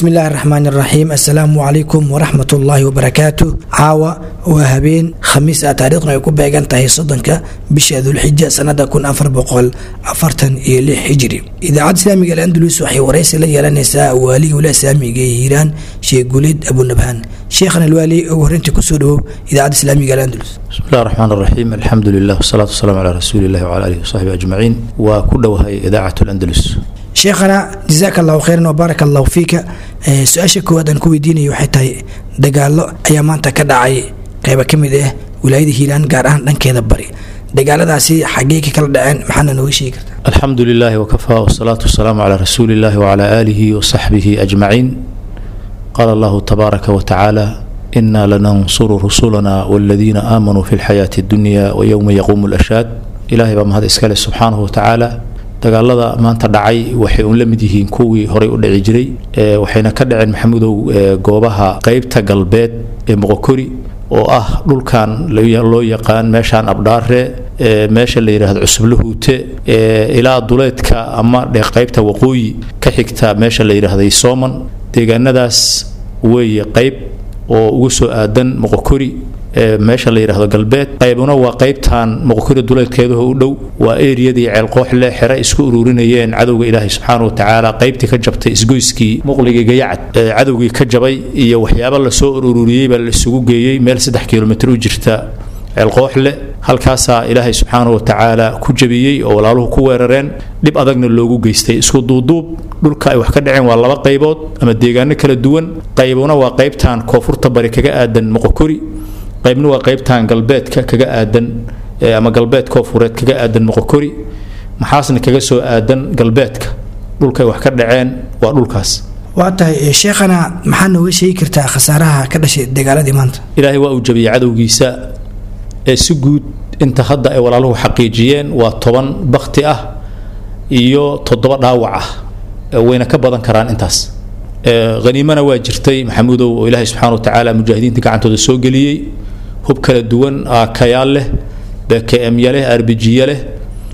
bismi illaahi raxmaan iraxiim assalaamu calaykum waraxmat ullaahi wabarakaatu caawa waa habeen khamiis ah taariikhna ay ku beegan tahay soddonka bisha dulxija sanada kun afar boqol afartan iyo lix hijri idaacadda islaamiga alandalus waxay waraysi la yeelanaysaa waaliga wila islaamiga ee hiiraan sheekh guuleed abunabhaan sheekhan alwaali ugu horreyntii kusoo dhawow idaacadda islaamiga alandalus bismi illahi raxmaan raxiim alxamdu lilah wasalaatu wasalaamu calaa rasuuli illahi wcala alihi wasaxbi ajmaciin waa ku dhowahay idaacat landalus sheekhana jazaaka allahu khayran wbaaraka allahu fiika su-aasha koowaad aan ku weydiinaya waxay tahay dagaalo ayaa maanta ka dhacay qayba ka mid ah wilaayada hiiraan gaar ahaan dhankeeda bari dagaaladaasi xaggee ka kala dhaceen maxaana nooga sheegi kartaa alxamdu lilahi wakafaa wasalaatu wasalaamu calaa rasuuli illahi wcala aalihi wasaxbihi ajmaciin qaala allahu tabaaraka watacaala ina lanansuru rusulana waladiina aamanuu fi lxayaati addunya wayowma yaquumu lashaad ilahay baa mahad iskale subxaanahu watacaala dagaalada maanta dhacay waxay uun la mid yihiin kuwii horey u dhici jiray waxayna ka dhaceen maxamudow goobaha qeybta galbeed ee moqokori oo ah dhulkan loo yaqaan meeshaan abdhaare meesha la yidhaahdo cusublahuute ilaa duleedka ama dhe qeybta waqooyi ka xigta meesha la yidhaahday sooman deegaanadaas weeye qeyb oo ugu soo aadan moqokori meesha la yidhaahdo galbeed qaybuna waa qaybtan moqokori duleedkeedaho u dhow waa eriyadii ceelqooxle xere isku ururinayeen cadowga ilaahay subxaana watacaala qaybtii ka jabtay isgoyskii muqligii gayacad cadowgii ka jabay iyo waxyaaba lasoo ururiyey baa la isugu geeyey meel saddex kilomitr u jirta ceelqooxle halkaasaa ilaahay subxaana watacaala ku jabiyey oo walaaluhu ku weerareen dhib adagna loogu geystay isku duuduub dhulka ay wax ka dhaceen waa laba qaybood ama deegaano kala duwan qaybuna waa qaybtan koonfurta bari kaga aadan moqokori qaybna waa qaybtan galbeedka kaga aadan ama galbeed koofureed kaga aadan moqokori maxaasna kaga soo aadan galbeedka dhulkay wax ka dhaceen waa dhulkaas waa tahay sheekhana maxaa nooga sheegi kartaa khasaaraha ka dhashay dagaaladii maanta ilaahay waa uu jabiyey cadowgiisa ee si guud inta hadda ay walaaluhu xaqiijiyeen waa toban bakti ah iyo toddoba dhaawac ah wayna ka badan karaan intaas haniimana waa jirtay maxamuudow oo ilaahay subxana watacaala mujaahidiinta gacantooda soo geliyey hub kala duwan kayaal leh bkmya leh arbijiya leh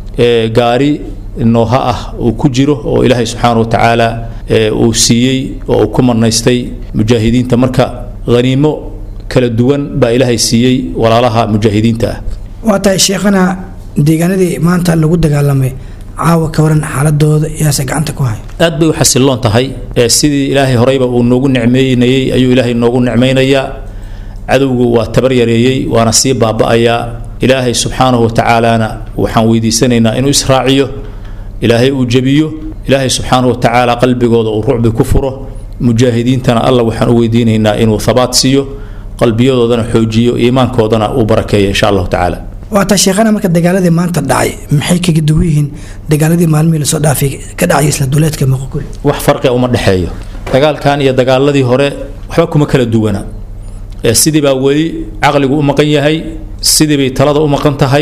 gaari nooha ah uu ku jiro oo ilaahay subxaana watacaala uu siiyey oo uu ku manaystay mujaahidiinta marka haniimo kala duwan baa ilaahay siiyey walaalaha mujaahidiinta ah waa tahay sheekhana deegaanadii maanta lagu dagaalamay caawa ka waran xaaladooda yaase gacanta ku hay aad bay u xasiloon tahay sidii ilaahay horeyba uu noogu nicmeynayey ayuu ilaahay noogu nicmaynayaa cadowgu waa tabar yareeyey waana sii baaba'ayaa ilaahay subxaanahu watacaalana waxaan weydiisanaynaa inuu israaciyo ilaahay uu jebiyo ilaahay subxaanahu watacaala qalbigooda uu rucbi ku furo mujaahidiintana alla waxaan u weydiinaynaa inuu habaat siiyo qalbiyadoodana xoojiyo iimaankoodana uu barakeeyo insha allahu tacaala waataa sheekhana marka dagaaladii maanta dhacay maxay kaga duwan yihiin dagaaladii maalmihii lasoo dhaafay ka dhacay isla duleedka moqokuri wax farqia uma dhexeeyo dagaalkan iyo dagaaladii hore waxba kuma kala duwana sidii baa weli caqligu u maqan yahay sidii bay talada u maqan tahay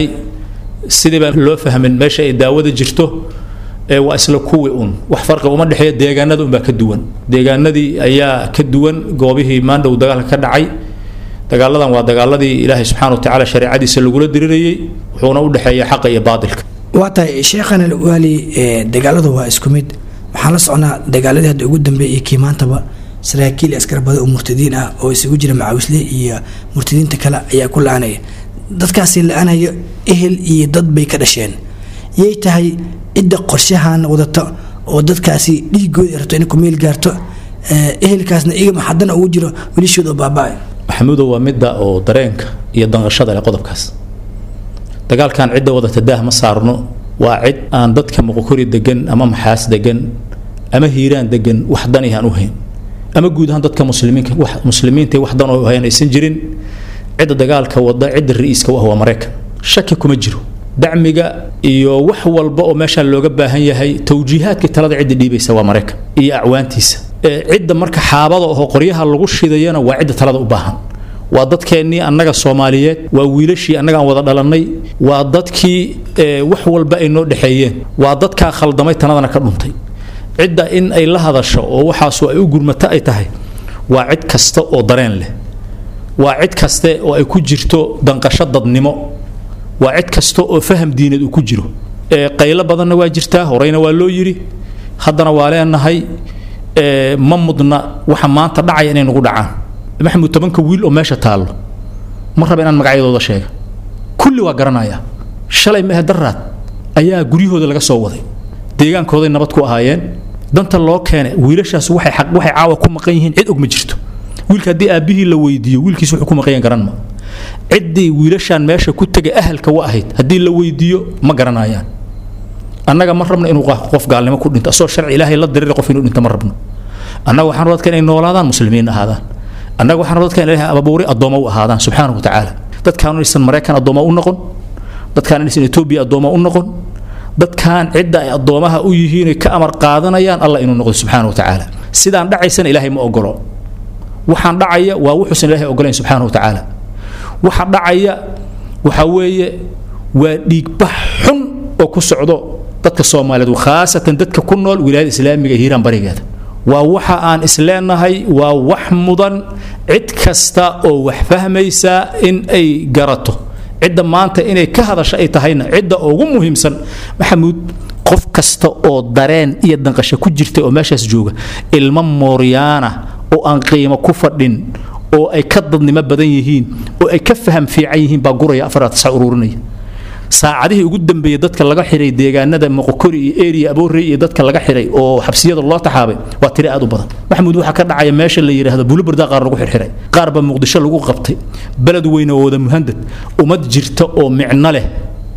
sidii baan loo fahmin meesha ay daawada jirto waa isla kuwi un wax farqi uma dhexeeya deegaanada unbaa ka duwan deegaanadii ayaa ka duwan goobihii maandhow dagaalka ka dhacay dagaaladan waa dagaaladii ilaahay subxana watacaala shareecadiisa lagula dirirayey wuxuuna u dhexeeya xaqa iyo baatilka waa tahay sheekhan alwaali dagaaladu waa isku mid waxaan la socnaa dagaaladii hadda ugu dambeeyay iyo kii maantaba saraakiil askarbada oo murtadiin ah oo isugu jira macaawisle iyo murtadiinta kale ayaa ku la-aanaya dadkaasi la-aanaya ehel iyo dad bay ka dhasheen yay tahay cidda qorshahan wadata oo dadkaasi dhiigooda rabto inay ku meel gaarto ehelkaasna igama haddana ugu jiro welishooda oo baaba-ay maxamuudow waa midda oo dareenka iyo danqashada leh qodobkaas dagaalkan cidda wadata daah ma saarno waa cid aan dadka moqokori degan ama maxaas degan ama hiiraan degan wax dani aan u hayn ama guud ahaan dadka muslimiinka wax muslimiinta wax dan oo hayan aysan jirin cidda dagaalka wada cidda ra-iiska u ah waa maraykan shaki kuma jiro dacmiga iyo wax walba oo meeshaan looga baahan yahay towjiihaadkii talada cidda dhiibaysa waa maraykan iyo acwaantiisa cidda marka xaabada oo qoryaha lagu shidayana waa cidda talada u baahan waa dadkeennii annaga soomaaliyeed waa wiilashii annaga aan wada dhalannay waa dadkii wax walba ay noo dhexeeyeen waa dadkaa khaldamay tanadana ka dhuntay cidda in ay la hadasho oo waxaasu ay u gurmato ay tahay waa cid kasta oo dareen leh waa cid kaste oo ay ku jirto danqasho dadnimo waa cid kasta oo faham diineed uu ku jiro qaylo badanna waa jirtaa horeyna waa loo yidhi haddana waa leenahay ma mudna waxa maanta dhacaya inay nagu dhacaan maxamuud tobanka wiil oo meesha taallo ma raba inaan magacyadooda sheega kulli waa garanaya shalay mehe daraad ayaa guryahooda laga soo waday deegaankooday nabad ku ahaayeen danta loo keenay wiilashaas waxay waxay caawa ku maqan yihiin cid og ma jirto wiilka haddii aabbihii la weydiiyo wiilkiis wuxuu ku maqan garan ma ciddii wiilashaan meesha ku tegay ahalka wa ahayd haddii la weydiiyo ma garanayaan annaga ma rabno inuu qof gaalnimo ku dhinto asoo sharci ilaahay la dirira qof inuu dhinto ma rabno annaga waxaan dadka inay noolaadaan muslimiin ahaadaan annaga waxaan dadka in ilaahay ababuuri addooma u ahaadaan subxaanahu watacaala dadkaan inaysan maraykan addooma u noqon dadkaan inaysan etoobiya addooma u noqon dadkaan cidda ay addoomaha u yihiin ka amar qaadanayaan allah inuu noqdo subxaanahu watacaala sidaan dhacaysana ilaahay ma ogolo waxaan dhacaya waa wuxuusan ilaahay ogolayn subxaanahu watacaala waxa dhacaya waxa weeye waa dhiigbax xun oo ku socdo dadka soomaaliyeed khaasatan dadka ku nool wilaayada islaamiga ee hiiraan barigeeda waa waxa aan isleenahay waa wax mudan cid kasta oo wax fahmaysa in ay garato cidda maanta inay ka hadasho ay tahayna cidda ugu muhiimsan maxamuud qof kasta oo dareen iyo danqasho ku jirta oo meeshaas jooga ilmo mooryaana oo aan qiimo ku fadhin oo ay ka dadnimo badan yihiin oo ay ka faham fiican yihiin baa guraya afaraad tisa ururinaya saacadihii ugu dambeeyey dadka laga xiray deegaanada moqokori iyo eriya aboorey iyo dadka laga xiray oo xabsiyada loo taxaabay waa tiri aad u badan maxamuud waxaa ka dhacaya meesha la yidhaahdo bulubarda qaar lagu xirxiray qaar baa muqdisho lagu qabtay beled weyne oo wada muhandad ummad jirta oo micno leh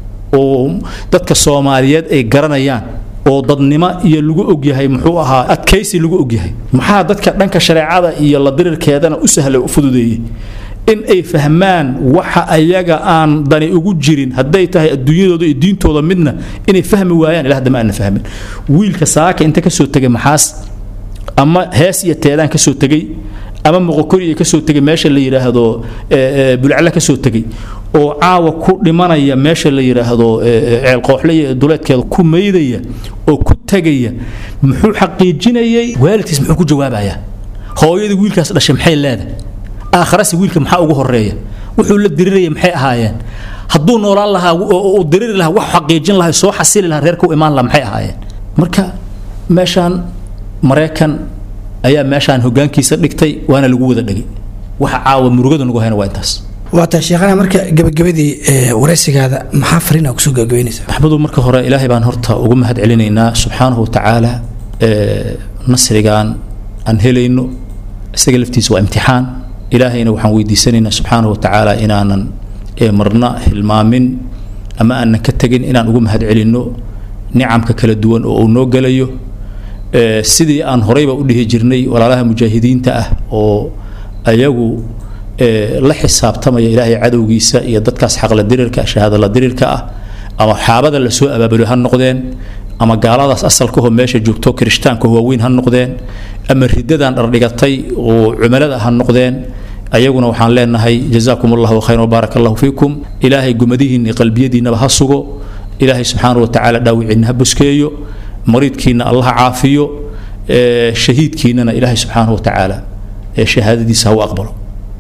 oo dadka soomaaliyeed ay garanayaan oo dadnimo iyo lagu ogyahay muxuu ahaa adkaysi lagu ogyahay maxaa dadka dhanka shareecada iyo la dirirkeedana u sahlay u fududeeyey in ay fahmaan waxa ayaga aan dani ugu jirin hadday tahay adduunyadooda iyo diintooda midna inay fahmi waayaan ilaa hadda ma aana fahmin wiilka saaka inta ka soo tegay maxaas ama hees iyo teedaan ka soo tegey ama moqokori iyo ka soo tegay meesha la yidhaahdo bulcalle ka soo tegey oo caawa ku dhimanaya meesha la yidhaahdo ceelqooxle iyo duleedkeeda ku maydaya oo ku tegaya muxuu xaqiijinayay waalidkiis muxuu ku jawaabayaa hooyadii wiilkaas dhashay maxay leedahay aakharasi wiilka maxaa ugu horeeya wuxuu la diriraya maxay ahaayeen hadduu noolaan lahaa uu diriri lahaa wax xaqiijin lahaa soo xasili lahaa reerka u imaan lahaa maxay ahaayeen marka meeshaan maraykan ayaa meeshaan hoggaankiisa dhigtay waana lagu wada dhegay waxa caawa murugada nagu hayna waa intaas waata sheekhana marka gabagabadii waraysigaada maxaa fariina kusoo gabagabaynaysaa maxmudu marka hore ilaahay baan horta ugu mahad celinaynaa subxaanahu watacaala nasrigan aan helayno isaga laftiisa waa imtixaan ilaahayna waxaan weydiisanaynaa subxaanahu watacaala inaanan marna hilmaamin ama aanan ka tegin inaan ugu mahad celinno nicamka kala duwan oo uu noo gelayo sidii aan horeyba u dhihi jirnay walaalaha mujaahidiinta ah oo ayagu la xisaabtamaya ilaahay cadowgiisa iyo dadkaas xaqla dirirka shahaadala dirirka ah ama xaabada lasoo abaabulo ha noqdeen ama gaaladaas asalkahoo meesha joogto kirishtaanka waaweyn ha noqdeen ama ridadan dhardhigatay oo cumalada ha noqdeen ayaguna waxaan leenahay jazaakum allahu khayran wabaarak allahu fiikum ilaahay gumadihiinna qalbiyadiinnaba ha sugo ilaahay subxaanahu watacaala dhaawiciinna ha buskeeyo mariidkiinna allaha caafiyo shahiidkiinnana ilaahay subxaanahu watacaala shahaadadiisa ha u aqbalo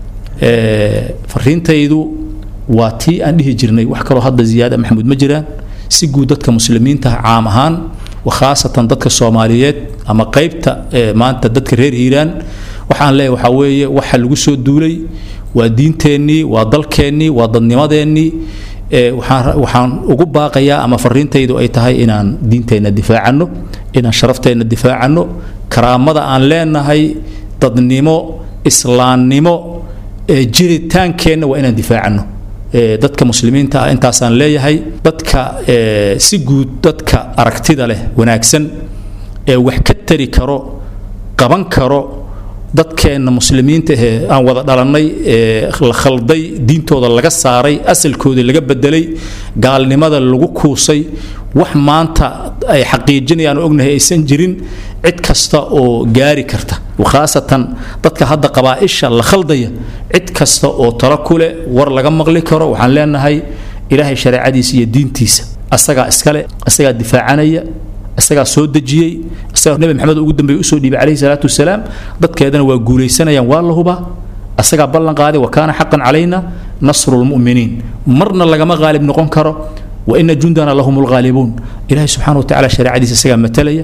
fariintaydu waa tii aan dhihi jirnay wax kaloo hadda ziyaada maxamuud ma jiraan si guud dadka muslimiinta caam ahaan khaasatan dadka soomaaliyeed ama qaybta maanta dadka reer hiiraan waxaan leeyahay waxaa weeye waxa lagu soo duulay waa diinteennii waa dalkeennii waa dadnimadeennii waxaan waxaan ugu baaqayaa ama fariintaydu ay tahay inaan diinteenna difaacanno inaan sharafteenna difaacanno karaamada aan leenahay dadnimo islaamnimo jiritaankeenna waa inaan difaacanno dadka muslimiinta ah intaasaan leeyahay dadka si guud dadka aragtida leh wanaagsan ee wax ka tari karo qaban karo dadkeenna muslimiinta ahee aan wada dhalannay ee la khalday diintooda laga saaray asalkoodii laga bedelay gaalnimada lagu kuusay wax maanta ay xaqiijinayaan oo ognahay aysan jirin cid kasta oo gaari karta khaasatan dadka hadda qabaa'isha la khaldaya cid kasta oo talo ku leh war laga maqli karo waxaan leenahay ilaahay shareecadiisa iyo diintiisa asagaa iskale asagaa difaacanaya isagaa soo dejiyey isagaa nebi maxamed ugu dambeeye usoo dhiibay calayhi salaatu wasalaam dadkeedana waa guulaysanayaan waa la hubaa asagaa ballan qaaday wa kaana xaqan calayna nasru lmu'miniin marna lagama qaalib noqon karo wa ina jundana lahum lghaalibuun ilaahay subxaana wa tacala shareecadiisa isagaa matalaya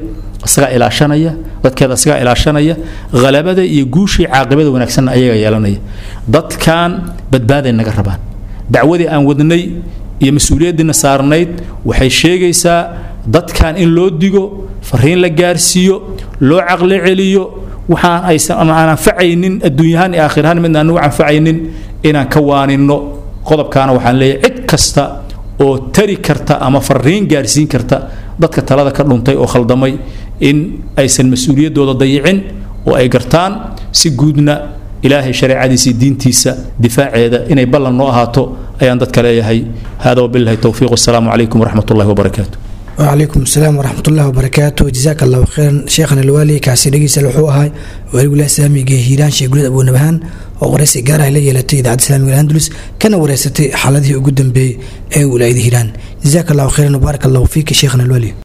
isagaa ilaashanaya dadkeeda isagaa ilaashanaya halabada iyo guushii caaqibada wanaagsanna ayaga yeelanaya dadkan badbaaday naga rabaan dacwadii aan wadnay iyo mas-uuliyaddiina saarnayd waxay sheegaysaa dadkan in loo digo fariin la gaarsiiyo loo caqli celiyo waxaan aysan aan anfacaynin adduunyahaan iyo aakhirahaan midna anugu anfacaynin inaan ka waaninno qodobkaana waxaan leeyahay cid kasta oo tari karta ama fariin gaarsiin karta dadka talada ka dhuntay oo khaldamay in aysan mas-uuliyaddooda dayicin oo ay gartaan si guudna ilaahay shareecadiisa iyo diintiisa difaaceeda inay ballan noo ahaato ayaan dadka leeyahay hada wabillahi towfiiq wasalaamu calaykum waraxmat ullahi wabarakaatu وعليكم السلام ورحمة الله وبركاته جزاك الله خيرا شيخنا الوالي كاسي دقيس الوحوها والي ولا سامي هيران شيخ قلت أبو نبهان وغريسي قارها لي لتي إذاعة السلام الأندلس كان وريستي حالته قدام بي أي ولاية هيران جزاك الله خيرا وبارك الله فيك شيخنا الوالي